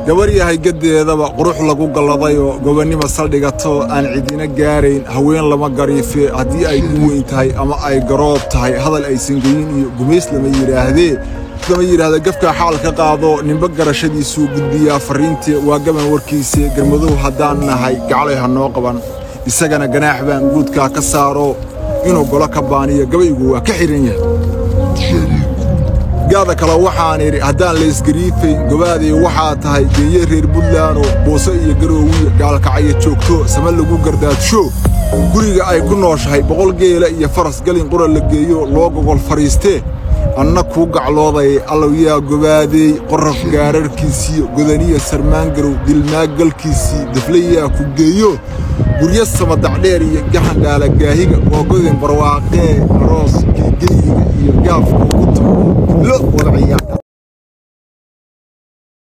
gabar yahay gaddeedaba qurux lagu galladayoo gobonnimo saldhigato aan cidina gaarayn haween lama gariife haddii ay u weyn tahay ama ay garoob tahay hadal aysan geyin iyo gumays lama yidhaahdee lama yidhaahda gafkaa xaal ka qaado ninba garashadiisuu gudbiyaa farriintii waa gaban warkiise garmadow haddaan nahay gaclay ha noo qaban isagana ganaax baan guudkaa ka saaro inuu golo ka baaniyo gabaygu waa ka xidhan yahay gaada kale waxaan idhi haddaan laysgariifayn gobaaday waxaa tahay geeye reer buntlaano boose iyo garoowiya gaalkacyo joogto sama lagu gardaadsho guriga ay ku nooshahay boqol geela iyo faras galin qura la geeyo loo gogol fadhiistee anna kuu gaclooday allow yaa gobaadeey qorraf gaararhkiisiyo godaniya sarmaangarow dilmaaggalkiisii daflayaa ku geeyo guryo samadacdheer iyo gaxandhaalagaahiga googodin barwaaqee aroos geegeyiga iyo gaafka ugu tumo lo wada ciyaar